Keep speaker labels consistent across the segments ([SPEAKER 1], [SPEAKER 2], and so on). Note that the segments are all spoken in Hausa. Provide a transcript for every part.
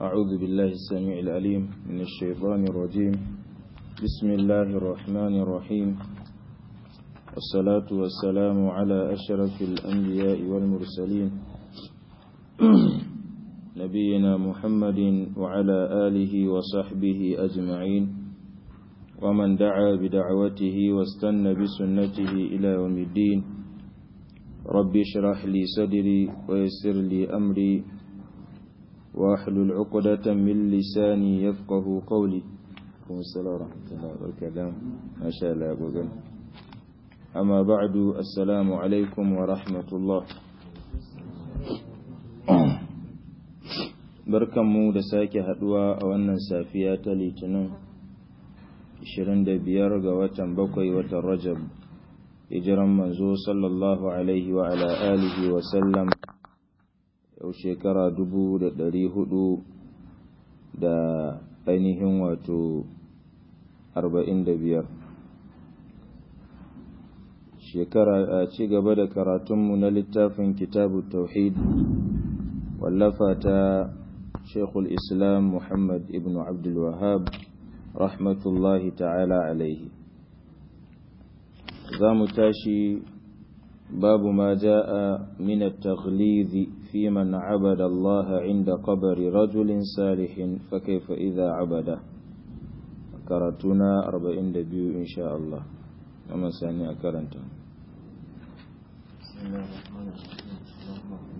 [SPEAKER 1] أعوذ بالله السميع العليم من الشيطان الرجيم بسم الله الرحمن الرحيم والصلاة والسلام على أشرف الأنبياء والمرسلين نبينا محمد وعلى آله وصحبه أجمعين ومن دعا بدعوته واستنى بسنته إلى يوم الدين رب اشرح لي صدري ويسر لي أمري واحلل عقدة من لساني يفقه قولي السلام ورحمة الله وبركاته ما شاء الله أبو أما بعد السلام عليكم ورحمة الله barkanmu da sake haduwa a wannan safiya ta litinin 25 ga watan bakwai watan rajab hijiran manzo sallallahu alaihi wa ala alihi wa sallam yau shekara dubu da ɗari hudu da ainihin wato arba'in da biyar shekara a ci gaba da karatunmu na littafin kitabu tauhid wallafa ta shekul islam muhammad ibn abdulwahab rahmatullahi ta'ala alaihi za mu tashi باب ما جاء من التغليظ في من عبد الله عند قبر رجل صالح فكيف إذا عبده كرتنا أربعين دبيو إن شاء الله أما ساني أكرنت
[SPEAKER 2] بسم الله الرحمن الرحيم اللهم اغفر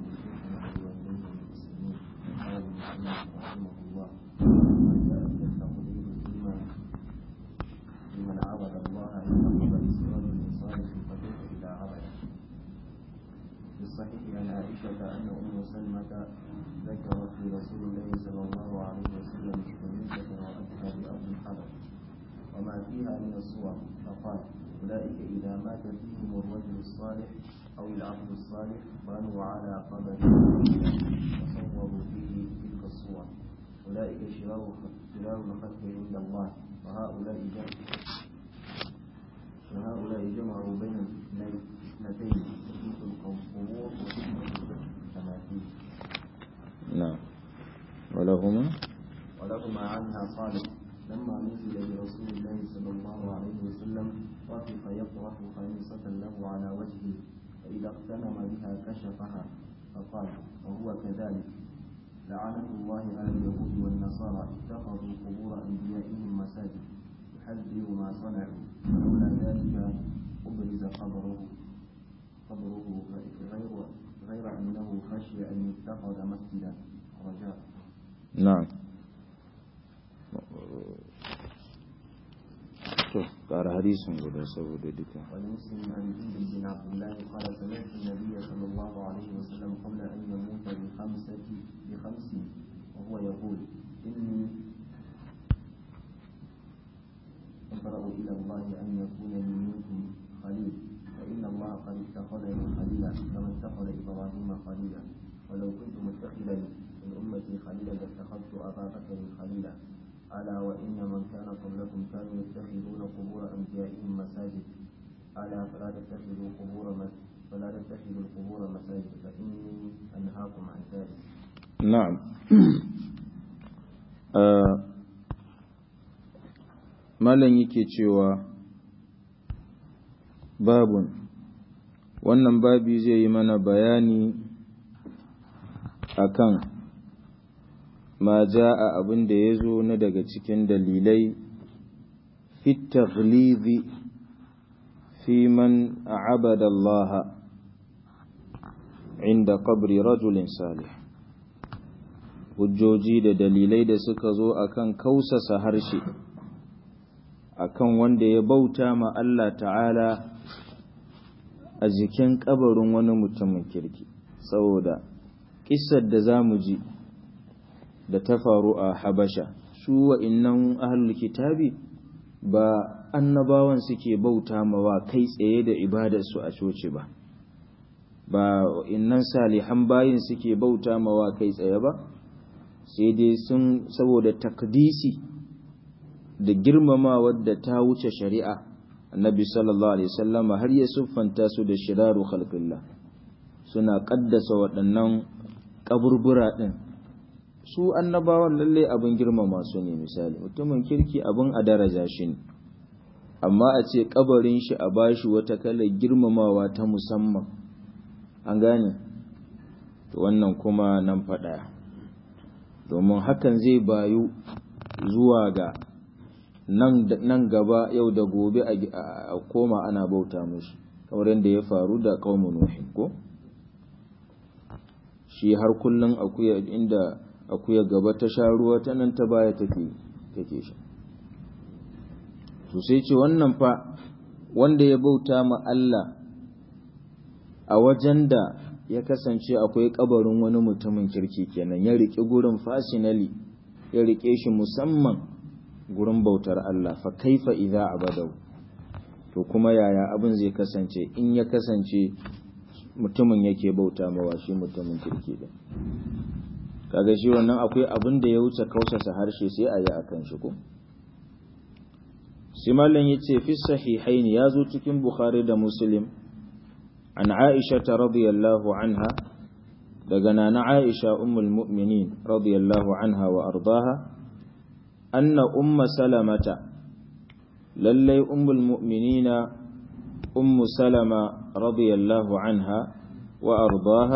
[SPEAKER 2] لنا رحمه الله ما جاء من التغليظ فيما لمن عبد الله عند قبر رجل صالح فكيف إذا عبده في الصحيح عن عائشة أن أم سلمة ذكرت لرسول الله صلى الله عليه وسلم كنيسة رأتها بأرض الحبش وما فيها من الصور فقال أولئك إذا مات فيهم الرجل الصالح أو العبد الصالح بنوا على قبره وصوروا فيه تلك الصور أولئك شرار شرار الخلق عند الله وهؤلاء جمع وهؤلاء جمعوا بين الاثنتين تثبيت القبور وفتنة التماثيل
[SPEAKER 1] نعم ولهما
[SPEAKER 2] ولهما عنها قالت لما نزل برسول الله صلى الله عليه وسلم طفق يطرح خميصة له على وجهه فإذا اغتنم بها كشفها فقال وهو كذلك لعنة الله على اليهود والنصارى اتخذوا قبور أنبيائهم مساجد يحذر ما صنعوا ولولا ذلك أبرز قبره قبره غير غير أنه خشي أن يتخذ مسجدا رجاء
[SPEAKER 1] نعم to ƙara hadisin guda saboda duka
[SPEAKER 2] ولمسلم عن جند بن عبد الله قال سمعت النبي صلى الله عليه وسلم قبل أن يموت بخمسة بخمس وهو يقول إني أبرأ إلى الله أن يكون لي منكم خليل فإن الله قد اتخذني خليلا كما اتخذ إبراهيم خليلا ولو كنت متخذا من أمتي خليلا لاتخذت أبا بكر خليلا ألا وإن من كان قبلكم كانوا يتخذون قبور أنبيائهم مساجد ألا فلا تتخذوا قبور فلا تتخذوا القبور مساجد فإني أنهاكم عن ذلك.
[SPEAKER 1] نعم malam yake cewa babun wannan babi zai yi mana bayani akan ma ja'a abin da ya zo na daga cikin dalilai fit taghlizi fi man abada Allah inda qabri rajulin salih hujjoji da dalilai da suka zo akan kausasa harshe akan wanda ya bauta ma Allah ta'ala a jikin kabarin wani mutumin kirki saboda kissar da za mu ji da ta faru a habasha su wa'innan ahlul kitabi ba annabawan suke bauta mawa kai tsaye da ibadarsu a coci ba ba wa'innan salihan bayin suke bauta mawa kai tsaye ba sai dai sun saboda takdisi da girmama wadda ta wuce shari'a annabi sallallahu alaihi wasallama har ya siffanta su da shiraru khalqillah suna kaddasa waɗannan kaburbura ɗin su annabawan lalle abin girmama su ne misali mutumin kirki abin a daraja shi ne amma a ce kabarin shi a bashi wata kalar girmamawa ta musamman an gane to wannan kuma nan faɗa domin hakan zai bayu zuwa ga nan gaba yau da gobe a koma ana bauta mushi kamar yadda ya faru da kaumun nuhin ko shi har kullum akuya inda akuya gaba ta sha ruwa ta nan ta baya take take sha to sai ce wannan fa wanda ya bauta ma Allah a wajen da ya kasance akwai kabarin wani mutumin kirki kenan ya riƙe gurin fasinali ya riƙe shi musamman gurin bautar Allah fa kaifa idza abadau to kuma yaya abin zai kasance in ya kasance mutumin yake bauta mawa shi mutumin kirki da kaga shi wannan akwai abin da ya wuce kausasa harshe sai a yi akan shi ko simalin yace fi sahihaini ya zo cikin bukhari da muslim an aisha radiyallahu anha daga nana aisha ummul mu'minin radiyallahu anha wa ardaha anna umma salamata lallai ummul mu'minina ummu salama radiyallahu anha wa ardaha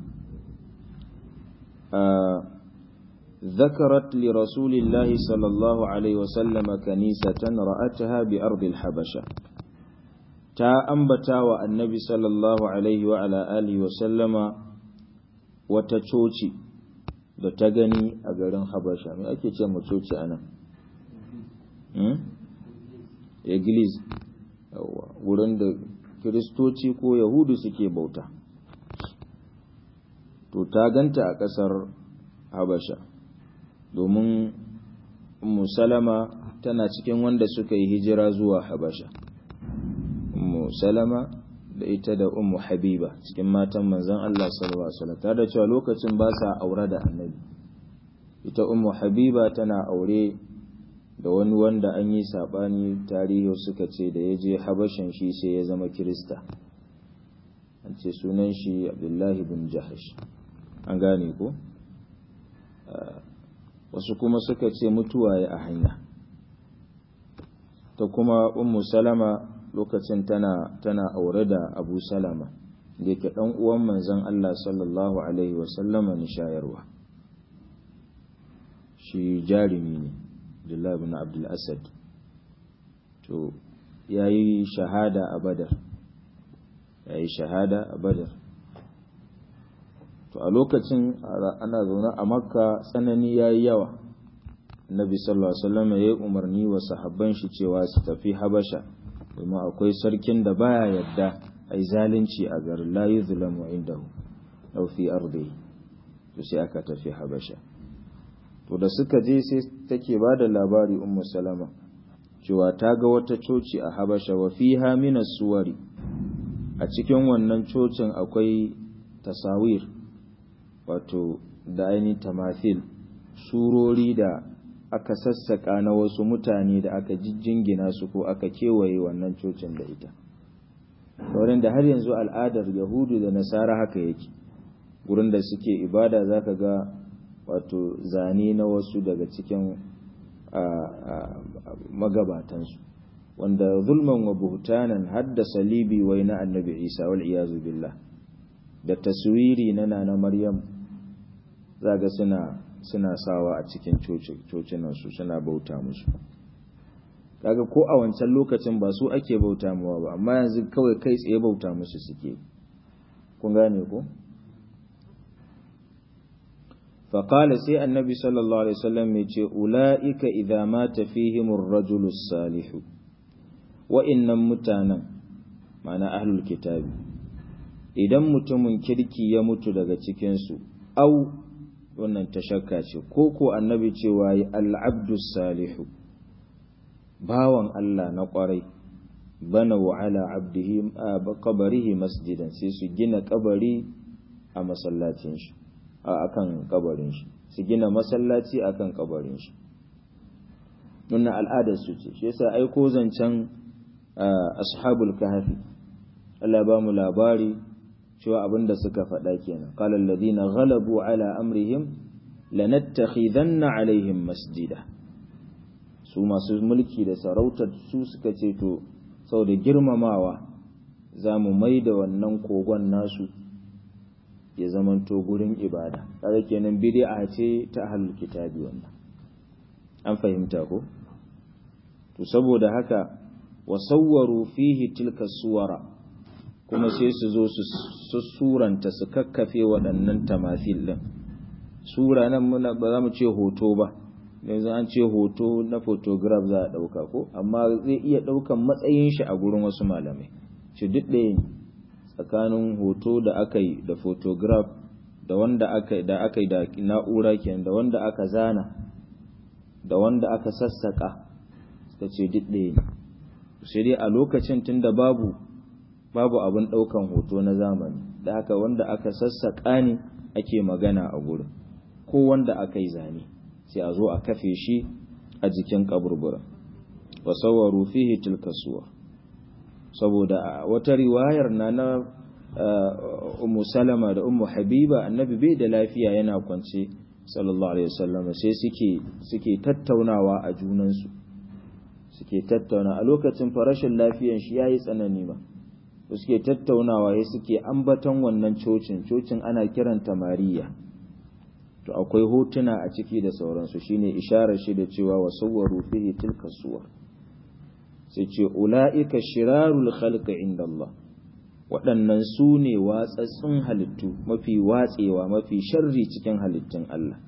[SPEAKER 1] ذكرت لرسول الله صلى الله عليه وسلم كنيسة رأتها بأرض الحبشة تا أنبتا والنبي صلى الله عليه وعلى آله وسلم وتشوشي da ta gani a garin Habasha me ake ce mu coci anan hmm Iglis yawa wurin da Kiristoci ko Yahudu suke bauta to ta ganta a ƙasar Habasha domin Musalama tana cikin wanda suka yi hijira zuwa Habasha Musalama da ita da Ummu Habiba cikin matan manzon Allah sallallahu alaihi wasallam tare da cewa lokacin ba sa aure da Annabi ita Ummu Habiba tana aure da wani wanda an yi sabani tarihi suka ce da ya je Habashan shi sai ya zama Kirista an ce sunan shi Abdullahi bin Jahash an gane ko wasu kuma suka ce mutuwa ya a hanya ta kuma ummu salama lokacin tana tana aure da abu salama da yake dan uwan manzon Allah sallallahu alaihi wasallama ni shayarwa shi jarumi ne Abdullah ibn Abdul Asad to yayi shahada a Badar yayi shahada a Badar to a lokacin ana zaune a makka tsanani ya yi yawa nabi sallallahu alaihi wasallam ya yi umarni wa sahabban shi cewa su tafi habasha domin akwai sarkin da baya yadda a yi zalunci a garin la yuzlamu indahu aw fi ardi to sai aka tafi habasha to da suka je sai take ba da labari ummu salama cewa ta ga wata coci a habasha wa fiha min suwari a cikin wannan cocin akwai tasawir wato da ainihin tamathil surori da aka sassaka na wasu mutane da aka jijjingina su ko aka kewaye wannan cocin da ita wurin da har yanzu al'adar yahudu da nasara haka yake gurin da suke ibada zaka ga wato zane na wasu daga cikin magabatansu wanda zulman wa buhtanan hadda salibi wai na annabi isa wal iyazu billah da taswiri na nana maryam zaga suna suna sawa a cikin cocinansu suna bauta musu kaga ko a wancan lokacin ba su ake bauta muwa ba amma yanzu kawai kai tsaye bauta musu suke kun gane ko faƙala sai annabi sallallahu alaihi wasallam ya ce ula'ika idza mata fihimur rajulus salihu wa'innan mutanen ma'ana ahlul kitabi idan mutumin kirki ya mutu daga cikinsu au wannan ta shakka ce ko ko annabi cewa yi al'abdus salihu bawan Allah na ƙwarai bana wa ala abdihi kabarihi masjidan sai su gina kabari a masallacin shi a akan kabarin shi su gina masallaci akan kabarin shi wannan al'adar su ce shi yasa aiko zancen ashabul kahfi Allah ba mu labari cewa abin da suka faɗa kenan qala alladhina ghalabu ala amrihim lanattakhidanna alaihim masjida su masu mulki da sarautar su suka ce to sau da girmamawa za mu mai da wannan kogon nasu ya zamanto gurin ibada kaga kenan bid'a ce ta ahlul kitabi wannan an fahimta ko to saboda haka wasawwaru fihi tilka suwara kuma sai su zo su suranta su kakkafe waɗannan tamathil din sura nan muna ba za mu ce hoto ba yanzu an ce hoto na photograph za a ɗauka ko amma zai iya ɗaukan matsayin shi a gurin wasu malamai shi duk ɗaya ne tsakanin hoto da aka yi da photograph da wanda aka da aka yi da na'ura kenan da wanda aka zana da wanda aka sassaka suka ce duk ɗaya ne sai dai a lokacin tunda babu babu abin ɗaukan hoto na zamani da haka wanda aka sassaka ne ake magana a gurin ko wanda aka yi zane sai a zo a kafe shi a jikin kaburbura wa sawwaru fihi tilka suwar saboda wata riwayar na na ummu salama da ummu habiba annabi bai da lafiya yana kwance sallallahu alaihi wasallam sai suke suke tattaunawa a junansu suke tattauna a lokacin farashin lafiyan shi yayi tsanani ba suke tattaunawa ya suke ambaton wannan cocin cocin ana kiranta mariya to akwai hotuna a ciki da sauransu shine isharar shi da cewa wa sawwaru fihi tilka suwar sai ce ula'ika shirarul khalqi inda Allah waɗannan su ne watsatsun halittu mafi watsewa mafi sharri cikin halittun Allah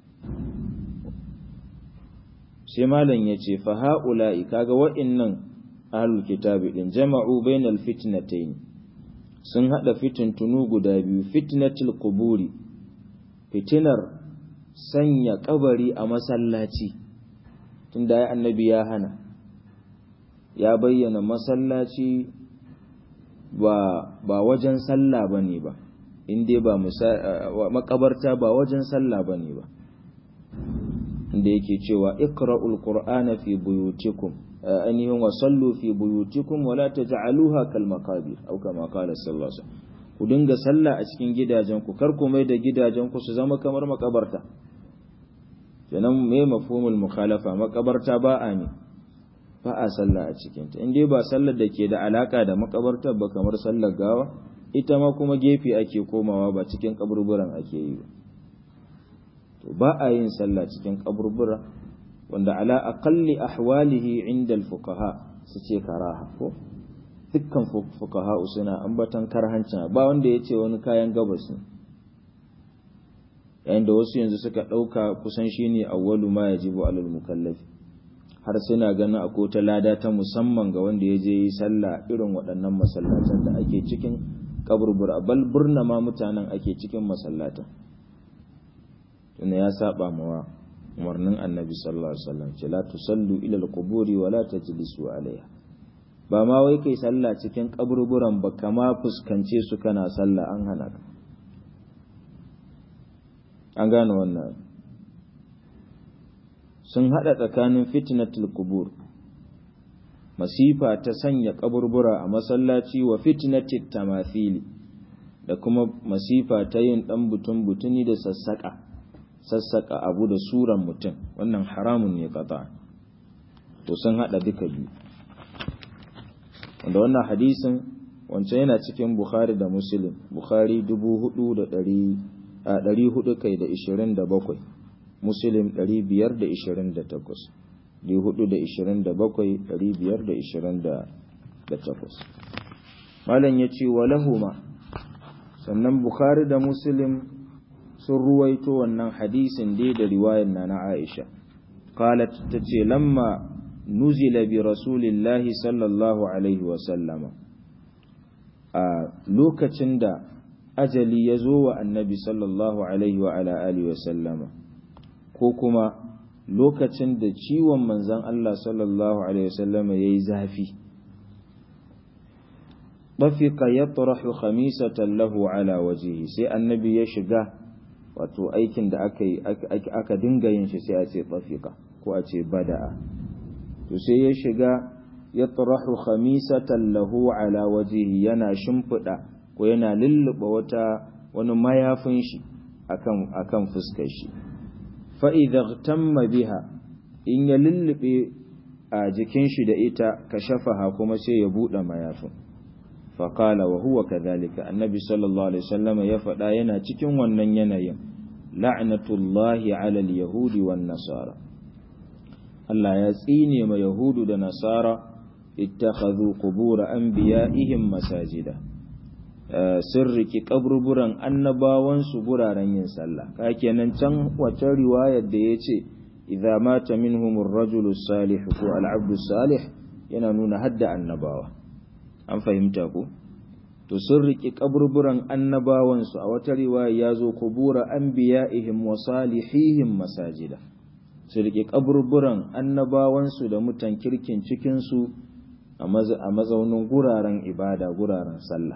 [SPEAKER 1] sai malam ya ce fa ha'ula'i kaga wa'innan ahlul kitabi din jama'u bainal fitnatayn sun hada fitintunu guda biyu fitnatul quburi fitinar sanya kabari a masallaci tunda ya annabi ya hana ya bayyana masallaci ba ba wajen sallah bane ba inda ba makabarta ba wajen sallah bane ba inda yake cewa iqra'ul qur'ana fi buyutikum ainihin wa sallu fi buyutikum wa la taj'aluha kal maqabir aw kama qala sallallahu alaihi wasallam ku dinga sallah a cikin gidajen ku kar ku mai da gidajen ku su zama kamar makabarta kenan me mafhumul mukhalafa makabarta ba a ne ba a sallah a cikin ta indai ba sallar da ke da alaka da makabartar ba kamar sallar gawa ita ma kuma gefe ake komawa ba cikin kaburburan ake yi ba to ba a yin sallah cikin kaburbura wanda ala aqalli ahwalihi inda al-fuqaha su ce karaha ko dukkan fuqaha suna ambatan karhancin ba wanda ya ce wani kayan gabas ne yayin da wasu yanzu suka ɗauka kusan shine awwalu ma yajibu alal mukallafi har suna ganin akwai ta lada ta musamman ga wanda ya je yi sallah irin waɗannan masallatan da ake cikin kaburbura bal burna ma mutanen ake cikin masallatan tunda ya saba mawa umarnin annabi sallallahu alaihi wasallam ce la tusallu ila al-quburi wa la tajlisu alaiha ba ma wai kai sallah cikin kaburburan ba kama fuskance su kana sallah an hana ka an gane wannan sun hada tsakanin fitnatul qubur masifa ta sanya kaburbura a masallaci wa fitnatit tamathili da kuma masifa ta yin dan butun butuni da sassaka sassaka abu da suran mutum wannan haramun ne kata to sun hada duka biyu wanda wannan hadisin wancan yana cikin bukhari da muslim bukhari 400 kai da 27 muslim 528 427 malam ya ce wa lahuma sannan bukhari da muslim sun ruwaito wannan hadisin dai da riwayar na na Aisha qalat tace lamma nuzila bi rasulillahi sallallahu alaihi wa sallama a lokacin da ajali ya zo wa annabi sallallahu alaihi wa ala alihi wa sallama ko kuma lokacin da ciwon manzon Allah sallallahu alaihi wa sallama yayi zafi Bafika ya tarahu khamisatan lahu ala wajihi sai annabi ya shiga wato aikin da aka yi aka dinga yin shi sai a ce tafika ko a ce bada'a to sai ya shiga ya tarahu khamisatan lahu ala wajihi yana shimfida ko yana lulluba wata wani mayafin shi akan akan fuskar shi fa'iza tamma biha in ya lullube a jikin shi da ita ka shafaha kuma sai ya buɗe mayafin faƙala wa huwa kadhalika annabi sallallahu alaihi wasallam ya faɗa yana cikin wannan yanayin la'natullahi alal yahudi wan nasara Allah ya tsine ma yahudu da nasara ittakhadhu qubur anbiya'ihim masajida sirriki kaburburan annabawansu guraren yin sallah ka kenan can wace riwayar da yace idza mata minhum ar-rajulu salih ko al-abdu salih yana nuna hadda annabawa an fahimta ko to sirriki kaburburan annabawansu a wata riwaya yazo qubura anbiya'ihim wa salihihim masajida sirriki kaburburan annabawansu da mutan kirkin cikin su a mazaunin guraren ibada guraren sallah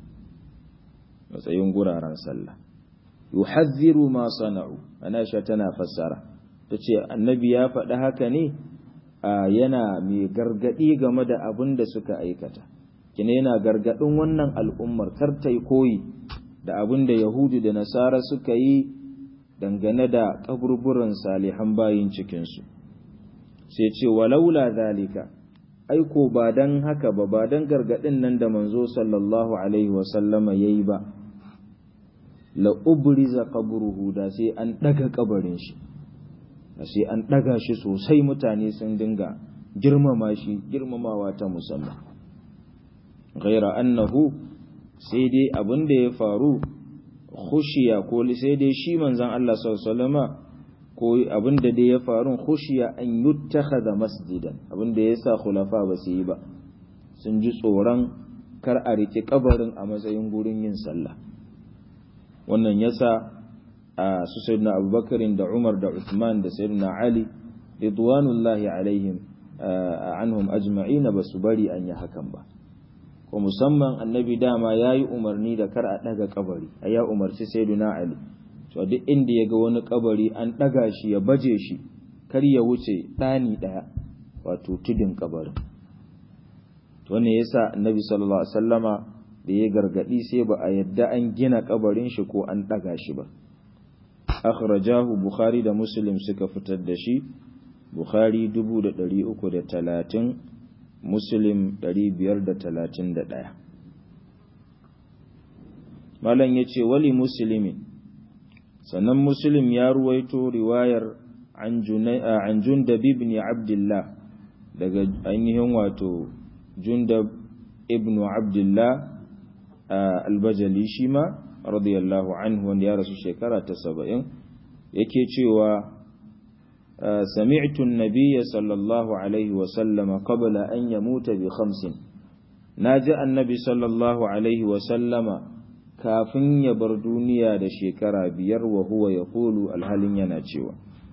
[SPEAKER 1] matsayin guraren sallah yuhadhiru ma sana'u ana sha tana fassara tace annabi ya faɗi haka ne yana mai gargadi game da abin da suka aikata kina yana gargadin wannan al'ummar kar ta yi koyi da abin da yahudu da nasara suka yi dangane da kaburburan salihan bayin cikinsu sai ce walaula zalika aiko ba dan haka ba ba dan gargadin nan da manzo sallallahu alaihi wasallama yayi ba la ubriza qabruhu da sai an daga kabarin shi da sai an daga shi sosai mutane sun dinga girmama shi girmamawa ta musamman ghaira annahu sai dai abin da ya faru khushiya ko sai dai shi manzon Allah sallallahu alaihi wasallama ko abin da dai ya faru khushiya an yuttakhadha masjidan abin da yasa khulafa ba su yi ba sun ji tsoron kar a rike kabarin a matsayin gurin yin sallah wannan yasa a su sayyidina Abubakar da Umar da Uthman da sayyidina Ali ridwanullahi alaihim anhum ajma'ina ba su bari an yi hakan ba ko musamman annabi dama yayi umarni da kar a daga kabari ya umarci sayyidina Ali to duk inda ya ga wani kabari an ɗaga shi ya baje shi kar ya wuce ɗani ɗaya wato tudun kabarin to wannan yasa annabi sallallahu alaihi wasallama da ya gargadi sai ba a yadda an gina kabarin shi ko an ɗaga shi ba akhrajahu bukhari da muslim suka fitar da shi bukhari 330 muslim 531 malam yace wali muslimin sannan muslim ya ruwaito riwayar an jundab ibn abdullah daga ainihin wato jundab ibn abdullah albajali shi ma radiyallahu anhu wanda ya rasu shekara ta saba'in yake cewa sami'tu an-nabiyya sallallahu alaihi wa sallama qabla an yamuta bi khamsin naji annabi sallallahu alaihi wa sallama kafin ya bar duniya da shekara biyar wa huwa ya kulu alhalin yana cewa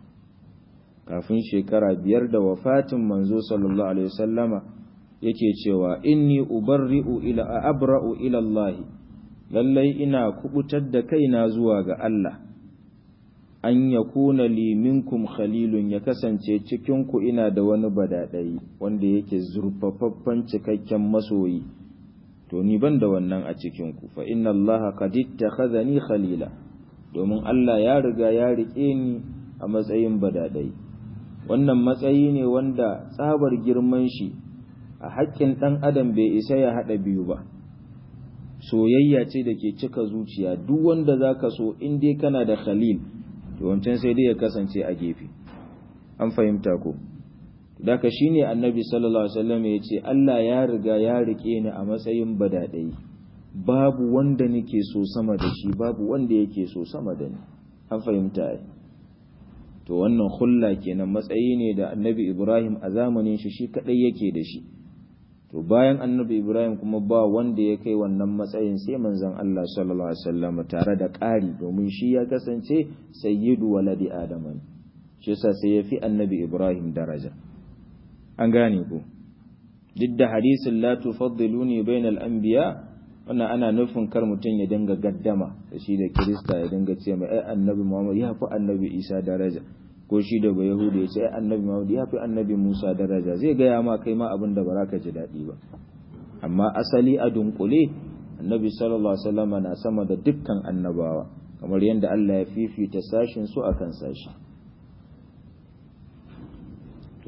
[SPEAKER 1] kafin shekara biyar da wafatin manzo sallallahu alaihi wasallama yake cewa inni ubarri'u ila abra'u ila Allah lallai ina kubutar da kaina zuwa ga Allah an yakuna li minkum khalilun ya kasance cikin ku ina da wani badadai wanda yake zurfafaffen cikakken masoyi to ni ban da wannan a cikinku fa inna allaha qad ittakhadhani khalila domin Allah ya riga ya rike ni a matsayin badadai wannan matsayi ne wanda tsabar girman shi a haƙƙin ɗan adam bai isa ya haɗa biyu ba soyayya ce da ke cika zuciya duk wanda zaka so in dai kana da khalil to wancan sai dai ya kasance a gefe an fahimta ko Daka shi ne annabi sallallahu Alaihi wasallam ya ce, Allah ya riga ya rike ni a matsayin badaɗai, babu wanda nake so sama da shi, babu wanda yake so sama da ni. An fahimta ai. To wannan hulla kenan matsayi ne da annabi Ibrahim a zamanin shi shi kaɗai yake da shi. To bayan annabi Ibrahim kuma ba wanda ya kai wannan matsayin sai manzon Allah sallallahu Alaihi wasallam tare da ƙari domin shi ya kasance sayyidu waladi Adaman. Shi yasa sai ya fi annabi Ibrahim daraja. an gane ku duk da hadisin la tufaddiluni bainal anbiya wannan ana nufin kar mutum ya dinga gaddama da shi da kirista ya dinga ce mai ai annabi Muhammad ya fi annabi Isa daraja ko shi da ba yahudi ya ce ai annabi Muhammad ya fi annabi Musa daraja zai gaya ma kai ma abin da ba za ka ji daɗi ba amma asali a dunkule annabi sallallahu alaihi wasallam na sama da dukkan annabawa kamar yadda Allah ya fifita sashin su akan sashi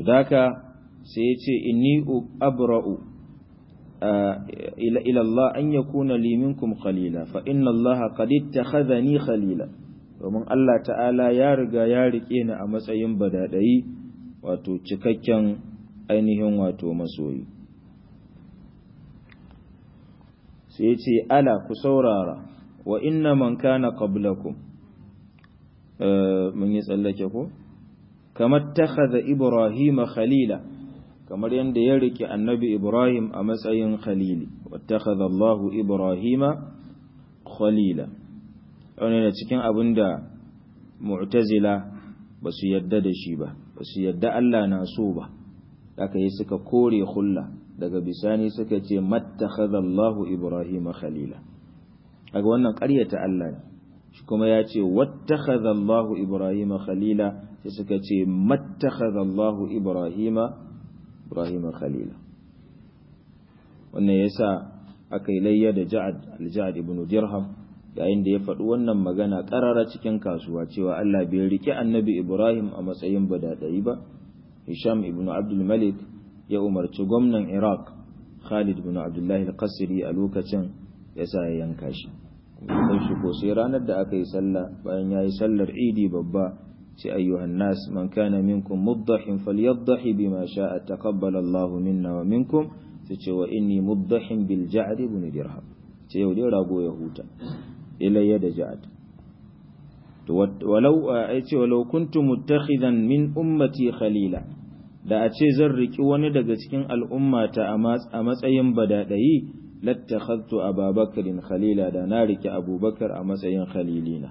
[SPEAKER 1] daka sai ya ce inni abra'u ila Allah an yakuna li minkum khalila fa inna Allah qad ittakhadhani khalila domin Allah ta'ala ya riga ya rike ni a matsayin badadai wato cikakken ainihin wato masoyi sai ce ala ku saurara wa inna man kana qablakum mun yi tsallake ko kamar takhadha ibrahima khalila kamar yadda ya rike annabi ibrahim a matsayin khalili wattakhadha allah ibrahima khalila wannan cikin abin da mu'tazila ba su yadda da shi ba ba su yadda Allah na so ba aka yi suka kore hulla daga bisani suka ce mattakhadha Allahu Ibrahim khalila kaga wannan ƙaryata Allah ne shi kuma ya ce wattakhadha Allahu Ibrahim khalila sai suka ce mattakhadha Allahu Ibrahim Ibrahim khalila wannan yasa aka yi layya da Ja'ad al-Ja'ad ibn Dirham yayin da ya faɗi wannan magana ƙarara cikin kasuwa cewa Allah bai rike annabi Ibrahim a matsayin badadai ba Hisham ibn Abdul Malik ya umarci gwamnan Iraq Khalid ibn Abdullah al-Qasri a lokacin ya sa ya yanka shi sai shi ko sai ranar da aka yi sallah bayan yayi sallar Idi babba sai ayyuhan nas man kana minkum muddahin falyaddahi bima sha'a taqabbala Allah minna wa minkum sai ce wa inni muddahin bil ja'd ibn dirham sai yau dai rago ya huta ilayya da ja'ad walau ai ce walau kuntu muttakhidan min ummati khalila da a ce zan riki wani daga cikin al'ummata a matsayin badadayi lattakhadtu ababakarin khalila da na riki abubakar a matsayin khalilina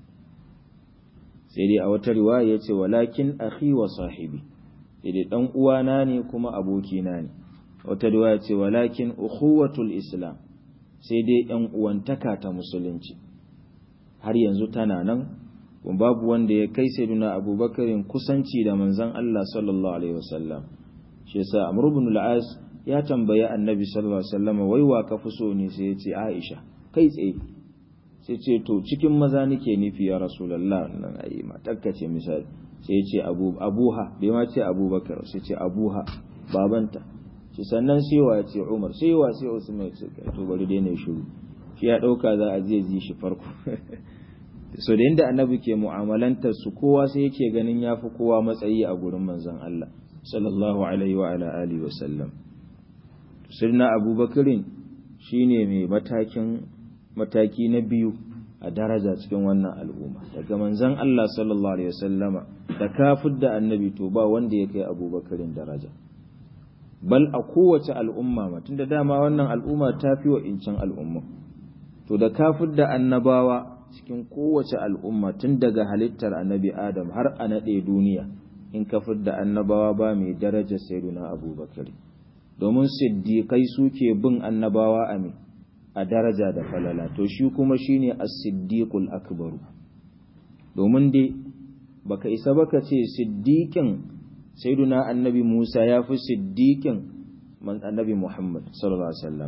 [SPEAKER 1] sai dai a wata riwaya yace walakin akhi wa sahibi sai dai dan uwana ne kuma abokina ne wata riwaya ce walakin ukhuwatul islam sai dai ‘yan uwantaka ta musulunci har yanzu tana nan babu wanda ya kai sai duna abubakarin kusanci da manzan Allah sallallahu Alaihi wasallam shi yasa amr ibn al-as ya tambayi annabi sallallahu Alaihi wasallam wai wa ka fi so ne sai ya ce aisha kai tsaye sai ce to cikin maza nake nufi ya rasulullah nan ayi matakka ce misali sai ya ce abuha bai ma ce abubakar sai ce abuha babanta shi sannan sewa ya ce umar sewa sai usman ya ce to bari dai ne shiru shi ya dauka za a zai ji shi farko so da inda annabi ke mu'amalantar su kowa sai yake ganin yafi kowa matsayi a gurin manzon Allah sallallahu alaihi wa ala alihi wa sallam sirna abubakarin shine mai matakin mataki na biyu a daraja cikin wannan al'umma daga manzon Allah sallallahu alaihi wa sallama da kafir da annabi to ba wanda ya kai abubakarin daraja bal a kowace al'umma ma tunda dama wannan al'umma ta fi wa incin al'umma to da kafir da annabawa cikin kowace al'umma tun daga halittar annabi adam har a naɗe duniya in kafir da annabawa ba mai daraja sayyiduna abubakar domin siddiƙai suke bin annabawa a me a daraja da falala to shi kuma shine as-siddiqul akbaru domin dai baka isa baka ce siddiqin sayyiduna annabi Musa ya fi siddiqin man annabi Muhammad sallallahu alaihi wasallam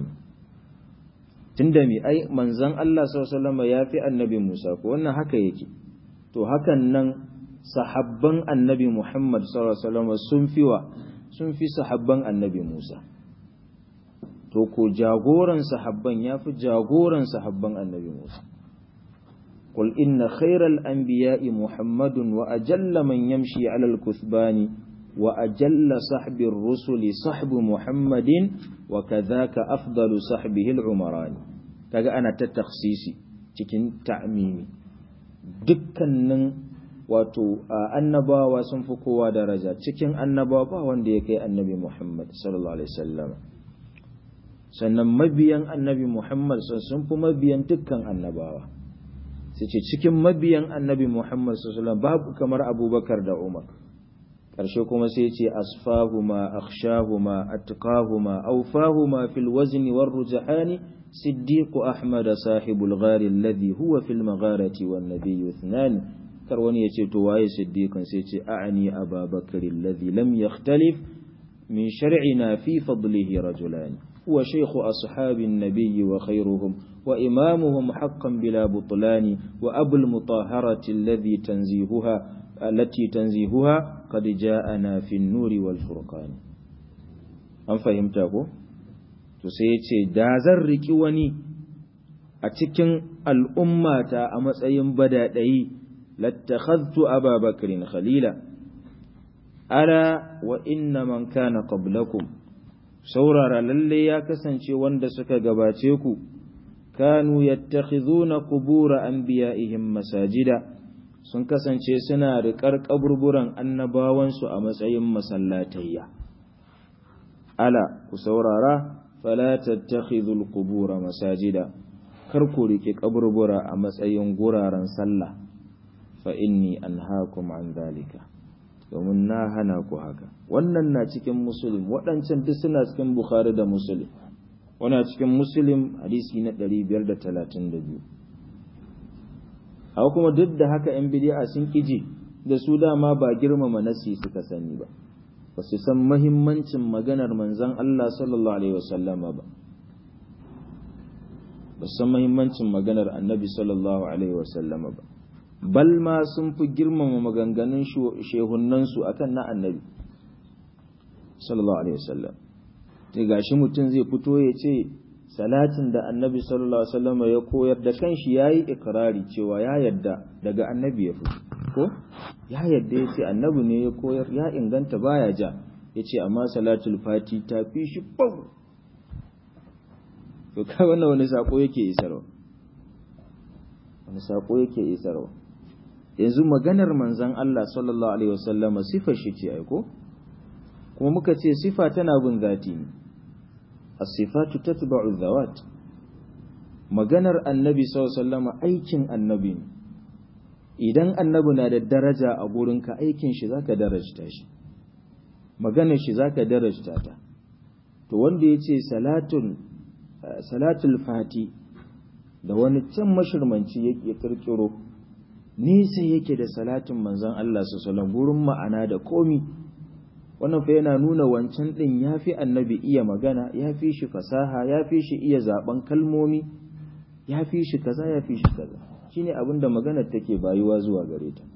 [SPEAKER 1] tunda mi ai manzon Allah sallallahu alaihi wasallam ya fi annabi Musa ko wannan haka yake to hakan nan sahabban annabi Muhammad sallallahu alaihi wasallam sun fi wa sun fi sahabban annabi Musa to ko jagoran sahabban ya fi jagoran sahabban annabi Musa قل إن خير الأنبياء محمد وأجل من يمشي على الكثبان وأجل صحب الرسل صحب محمد وكذاك أفضل صحبه العمران kaga ana ta taksisi cikin ta'mimi dukkanin wato annabawa sun fi kowa daraja cikin annabawa ba wanda ya kai annabi Muhammad sallallahu alaihi wasallam sannan mabiyan annabi Muhammad sun fi mabiyan dukkan annabawa sai ce cikin mabiyan annabi Muhammad sallallahu alaihi wasallam babu kamar Abubakar da Umar ƙarshe kuma sai ce asfahuma akhshahuma atqahuma awfahuma fil wazni war rujhani siddiq ahmad sahibul ghar alladhi huwa fil magharati wan nabiy ithnan kar wani yace to waye siddiqan sai ce a'ani ababakar alladhi lam yakhtalif min shar'ina fi fadlihi rajulan huwa shaykh ashabin nabiy wa khayruhum وإمامهم حقا بلا بطلان وأبو المطهرة الذي تنزيهها التي تنزيهها qad ja'ana fi an-nuri wal furqan an fahimta ko to sai yace da zan riki wani a cikin al'ummata a matsayin badadayi lattakhadhtu ababakrin khalila ala wa inna man kana qablakum saurara lalle ya kasance wanda suka gabace ku kanu yattakhizuna qubur anbiya'ihim masajida sun kasance suna riƙar kaburburan annabawansu a matsayin masallatayya ala ku saurara fala tattakhidhul qubur masajida kar ku rike kaburbura a matsayin guraren sallah fa inni anhaakum an dhalika domin na hana ku haka wannan na cikin muslim waɗancan duk suna cikin bukhari da muslim wana cikin muslim hadisi na 532 haka kuma duk da haka yan bidi'a sun kiji da su dama ba girmama nasi suka sani ba ba su san mahimmancin maganar manzon Allah sallallahu alaihi wasallama ba ba san mahimmancin maganar annabi sallallahu alaihi wasallama ba bal ma sun fi girmama maganganun shehunansu akan na annabi sallallahu alaihi wasallam sai gashi mutum zai fito ya ce salatin da annabi sallallahu alaihi wasallam ya koyar da kanshi yayi ikrari cewa ya yadda daga annabi ya fito ko ya yadda ya ce annabi ne ya koyar ya inganta baya ja ya ce amma salatul fati ta fi shi bau to kai wannan wani sako yake isarwa wani sako yake isarwa yanzu maganar manzon Allah sallallahu alaihi wasallama sifar shi ce aiko kuma muka ce sifa tana bin zati ne as-sifatu tatba'u dhawat maganar annabi sallallahu alaihi wasallama aikin annabi ne idan annabi na da daraja a gurinka aikin shi zaka darajta shi maganar shi zaka darajta ta to wanda yace salatun salatul fati da wani can mashirmanci yake kirkiro nisa yake da salatin manzon Allah sallallahu gurin ma'ana da komi wannan fa yana nuna wancan din yafi annabi iya magana yafi shi fasaha yafi shi iya zaben kalmomi yafi shi kaza yafi shi kaza shine abin da maganar take bayuwa zuwa gare ta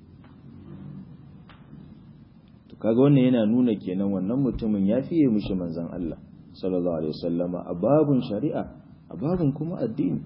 [SPEAKER 1] to kaga wannan yana nuna kenan wannan mutumin ya fiye mishi manzon Allah sallallahu alaihi wasallama a babun shari'a a babun kuma addini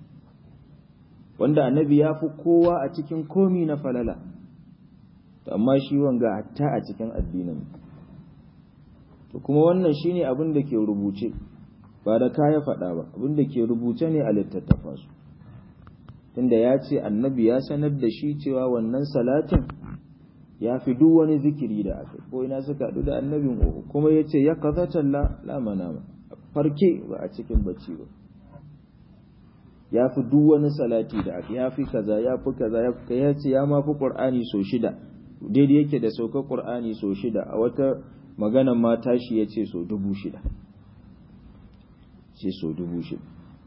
[SPEAKER 1] wanda annabi ya fi kowa a cikin komi na falala to amma shi wanga hatta a cikin addinin to kuma wannan shine abin da ke rubuce ba da kaya faɗa ba abin da ke rubuce ne a littattafansu tunda ya ce annabi ya sanar da shi cewa wannan salatin ya fi duk wani zikiri da aka ko ina suka haɗu da annabin uku kuma ya ce ya kazatan la manama farke ba a cikin bacci ba ya fi duk wani salati da aka ya fi kaza ya fi kaza ya fi ya ce ya ma fi qur'ani so shida daidai yake da saukar qur'ani so shida a wata maganan ma tashi ya ce so dubu shida ce so dubu shida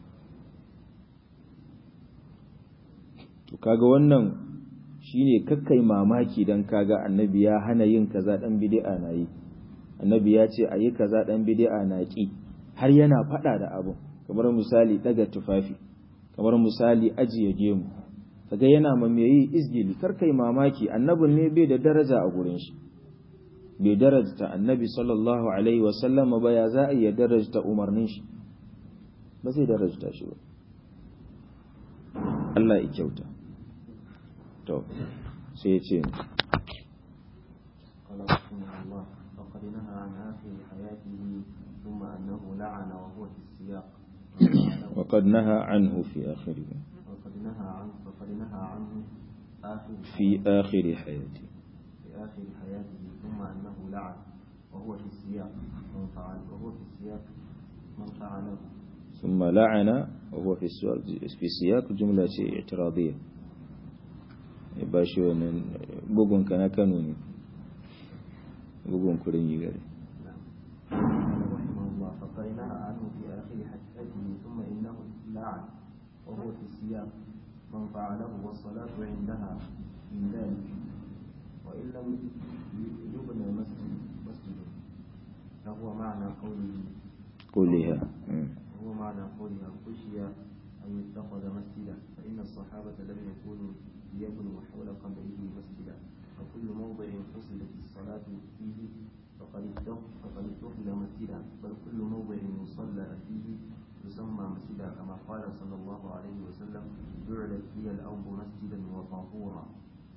[SPEAKER 1] to kaga wannan shine kakkai mamaki dan kaga annabi ya hana yin kaza dan bid'a na yi annabi ya ce ayi kaza dan bid'a na ki har yana fada da abu kamar misali daga tufafi kamar misali ajiye gemu kaga yana ma me yi izgili karkai mamaki annabin ne bai da daraja a gurin shi bai darajta annabi sallallahu alaihi wa sallam ba ya za a iya darajta umarnin shi ba zai darajta shi ba Allah ya kyauta to sai ya ce
[SPEAKER 2] قال رحمه الله وقد نهى عن آخر حياته ثم أنه لعن وهو في السياق
[SPEAKER 1] وقد نهى عنه في آخره
[SPEAKER 2] وقد نهى عنه وقد نهى عنه آخر
[SPEAKER 1] في آخر حياته
[SPEAKER 2] في آخر حياته ثم أنه لعن وهو في السياق من فعل وهو في السياق من فعله
[SPEAKER 1] ثم لعن وهو في السياق في سياق جملة اعتراضية bashi wannan bugun ka na Kano ne bugun kurin yi gare
[SPEAKER 2] قال رحمه الله فقد نهى عنه في آخر حياته ثم إنه لعن وهو في السياق من فعله والصلاة عندها من ذلك وإن لم يبنى مسجد مسجد فهو معنى قوله
[SPEAKER 1] قولها مم.
[SPEAKER 2] وهو معنى قولها خشي أن يتخذ مسجدا فإن الصحابة لم يكونوا ليبنوا حول قبره مسجدا وكل موضع قصدت مسجدا كما قال صلى الله عليه وسلم جعلت لي الأرض مسجدا وطهورا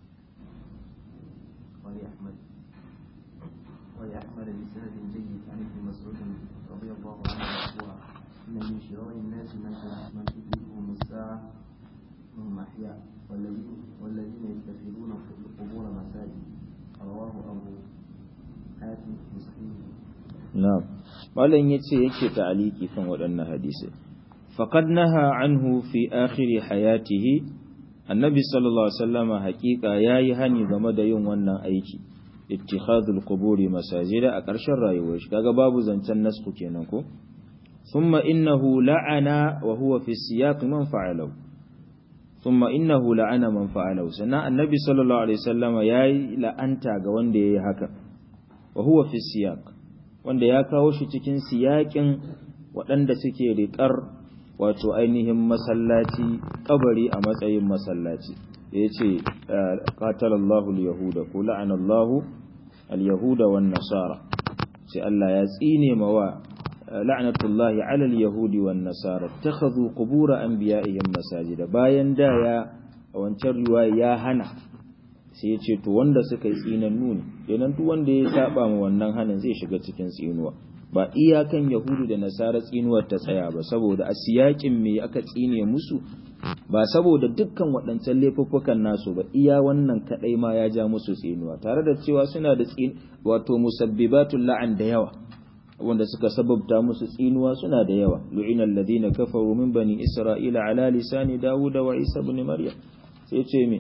[SPEAKER 2] ولأحمد ولأحمد بسند جيد عن ابن مسعود رضي الله عنه مرفوعا إن من شرار الناس من من تدركهم الساعة وهم أحياء والذين والذين يتخذون القبور مساجد رواه أبو حاتم في صحيحه
[SPEAKER 1] na'am malam yace yake ta'aliki kan waɗannan hadisi faqad naha anhu fi akhir hayatihi annabi sallallahu alaihi wasallama haƙiƙa yayi hani game da yin wannan aiki ittikhadul quburi masajida a ƙarshen rayuwar shi kaga babu zancen nasku kenan ko thumma innahu la'ana wa huwa fi siyaq man fa'alahu thumma innahu la'ana man fa'alahu sannan annabi sallallahu alaihi wasallama yayi la'anta ga wanda yayi haka wa huwa fi siyaq wanda ya kawo shi cikin siyakin waɗanda suke riƙar wato ainihin masallaci kabari a matsayin masallaci da ya ce ƙatalallahu al-yahuda ko la'anallahu al-yahuda wan nasara sai Allah ya tsine mawa la'natullahi ala al-yahudi wan nasara takhadhu qubur anbiya'ihim masajida bayan da ya a wancan riwaya ya hana sai ya ce to wanda suka yi tsinan nuni kenan duk wanda ya saba ma wannan hanin zai shiga cikin tsinuwa ba iyakan yahudu da nasara tsinuwar ta tsaya ba saboda a siyakin me aka tsine musu ba saboda dukkan waɗancan laifuffukan nasu ba iya wannan kadai ma ya ja musu tsinuwa tare da cewa suna da tsin wato musabbibatul la'an da yawa wanda suka sababta musu tsinuwa suna da yawa lu'ina alladhina kafaru min bani isra'ila ala lisani dawuda wa isa ibn maryam sai ce me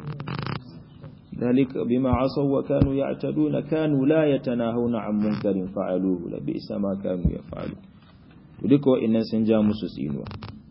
[SPEAKER 1] ذلك بما عصوا وكانوا يعتدون كانوا لا يتناهون عن منكر فعلوه لبئس ما كانوا يفعلون duka wa'annan sun ja musu tsinuwa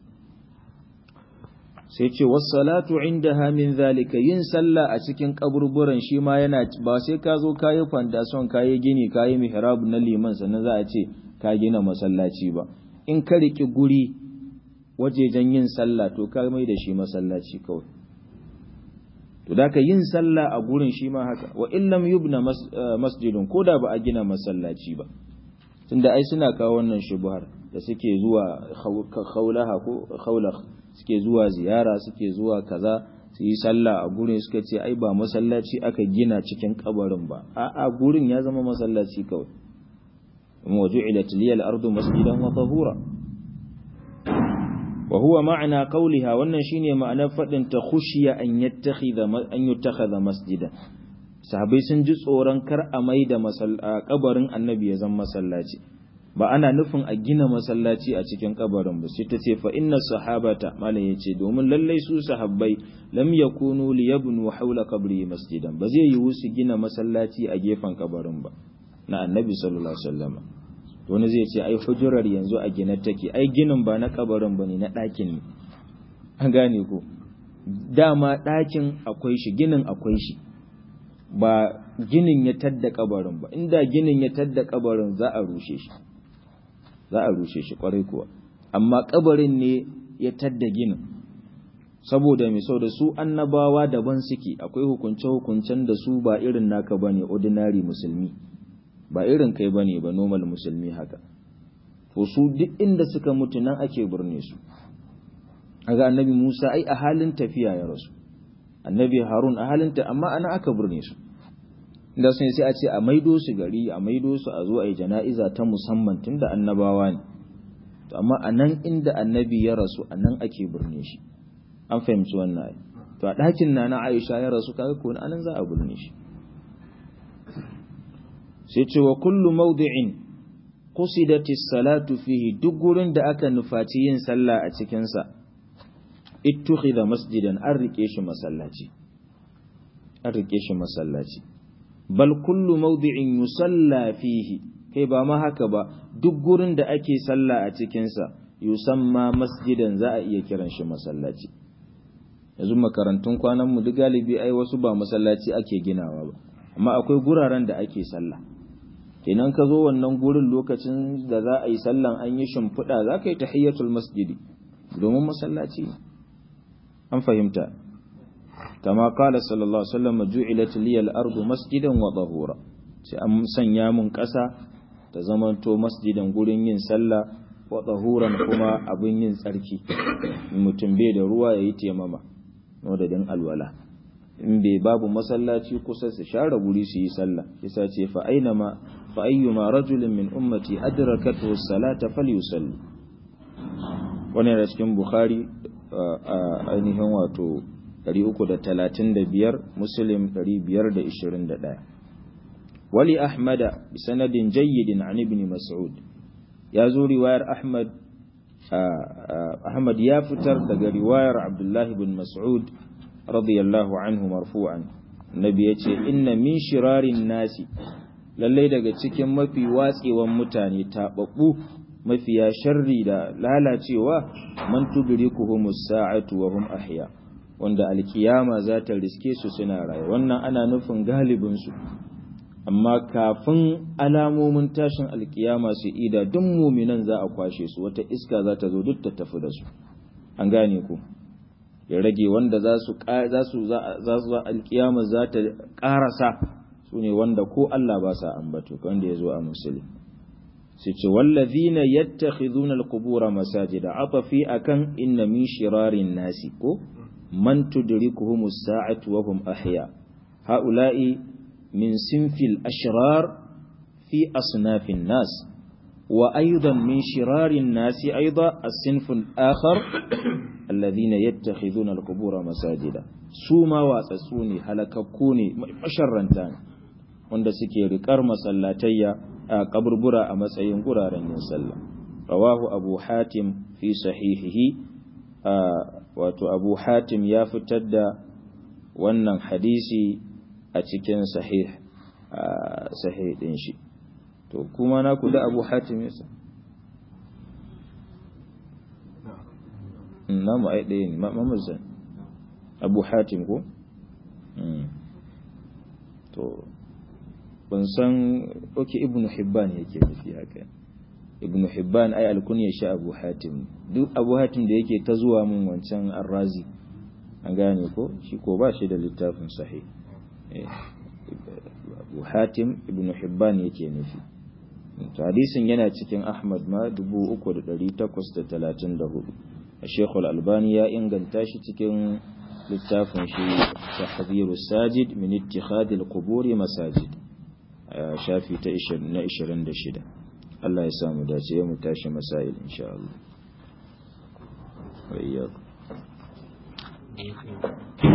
[SPEAKER 1] sai ce wassalatu indaha min zalika yin sallah a cikin kaburburan shi ma yana ba sai ka zo kayi foundation kayi gini kayi mihrab na liman sannan za a ce ka gina masallaci ba in ka riki guri wajejen yin sallah to ka mai da shi masallaci kawai to da ka yin sallah a gurin shi ma haka wa illam yubna masjidun ko da ba a gina masallaci ba tunda ai suna kawo wannan shubuhar da suke zuwa khawlaha ko khawlakh suke zuwa ziyara suke zuwa kaza su yi sallah a gurin suka ce ai ba masallaci aka gina cikin kabarin ba a a gurin ya zama masallaci kawai wa ju'ilat liyal ardu masjidan wa tahura wa huwa ma'ana qawliha wannan shine ma'anar fadin ta khushiya an yattakhidha an yattakhadha masjida sahabbai sun ji tsoron kar a maida kabarin annabi ya zama masallaci ba ana nufin a gina masallaci a cikin kabarin ba sai ta ce fa inna sahabata malam yace domin lallai su sahabbai lam yakunu liyabnu hawla qabri masjidan ba zai yiwu su gina masallaci a gefen kabarin ba na annabi sallallahu alaihi wasallam wani zai ce ai hujurar yanzu a gina take ai ginin ba na kabarin bane na ɗakin ne an gane ko dama ɗakin akwai shi ginin akwai shi ba ginin ya tadda kabarin ba inda ginin ya tadda kabarin za a rushe shi za a rushe shi kwarai kuwa amma kabarin ne ya tadda ginin saboda mai sau da su annabawa daban suke akwai hukunce-hukuncen da su ba irin naka bane ordinary musulmi ba irin kai bane ba normal musulmi haka to su duk inda suka mutu nan ake burne su aga annabi Musa ai a halin tafiya ya rasu annabi Harun a halin ta amma ana aka burne su inda sun sai a ce a maido su gari a maido su a zo a yi jana'iza ta musamman tunda annabawa ne to amma a nan inda annabi ya rasu a nan ake burne shi an fahimci wannan ai to a ɗakin na na Aisha ya rasu kaga ko anan za a burne shi sai ce wa kullu mawdi'in qusidati salatu fihi duk gurin da aka nufaci yin sallah a cikin sa ittukhidha masjidan an rike shi masallaci an rike shi masallaci bal kullu mawdi'in yusalla fihi kai ba ma haka ba duk gurin da ake sallah a cikin sa yusamma masjidan za a iya kiran shi masallaci yanzu makarantun kwanan mu duk galibi ai wasu ba masallaci ake ginawa ba amma akwai guraren da ake sallah kenan ka zo wannan gurin lokacin da za a yi sallan an yi shimfiɗa za ka yi tahiyyatul masjidi domin masallaci an fahimta kama kala sallallahu alaihi wasallam ju'ilat liyal ardu masjidan wa tahura sai an sanya mun ƙasa ta zamanto masjidan gurin yin sallah wa tahuran kuma abin yin tsarki mutum bai da ruwa yayi taimama wadadin alwala in bai babu masallaci kusa su share guri su yi sallah yasa ce fa aina ma fa ayyuma rajulin min ummati adrakatu as-salata falyusalli wannan da cikin bukhari ainihin wato 335 muslim 521 wali ahmada bi sanadin jayyidin an ibn mas'ud ya zo riwayar ahmad ahmad ya fitar daga riwayar abdullahi bin mas'ud radiyallahu anhu marfu'an nabi yace inna min shirarin nasi lallai daga cikin mafi watsewan mutane tababbu mafiya sharri da lalacewa man tudrikuhumus sa'atu wa hum ahya wanda alkiyama za ta riske su suna raye wannan ana nufin galibin su amma kafin alamomin tashin alkiyama su ida duk muminan za a kwashe su wata iska za ta zo duk ta tafi da su an gane ku ya rage wanda za su za su za su alkiyama za ta karasa su ne wanda ko Allah ba sa ambato wanda ya zo a musulmi sai ce wallazina yattakhidhuna alqubura masajida atafi akan inna min shirarin nasi ko man tudrikuhum as-sa'atu wa hum ahya haula'i min sinfil ashrar fi asnafin nas wa aidan min shirarin nasi aidan as-sinf al-akhar alladhina yattakhidhuna alqubura masajida su ma watsatsu ne halakakku ne masharranta ne wanda suke riƙar masallatayya a kaburbura a matsayin guraren yin sallah rawahu abu hatim fi sahihihi wato abu hatim ya fitar da wannan hadisi a cikin sahih sahih din shi to kuma na kula abu hatim yasa na mu ai ɗaya ne mamazan abu hatim ko to ban san oke ibnu hibban yake nufi haka ibnu hibban ai alkunya shi abu hatim duk abu hatim da yake ta zuwa mun wancan arrazi an gane ko shi ko ba shi da littafin sahih abu hatim ibnu hibban yake nufi to hadisin yana cikin ahmad ma 3834 الشيخ الألباني يا إنجل تاشي cikin littafin shi tahdhiru sajid min ittikhadhi al-qubur masajid shafi ta na 26 Allah ya samu dace ya mu tashi masail insha Allah wa iyyakum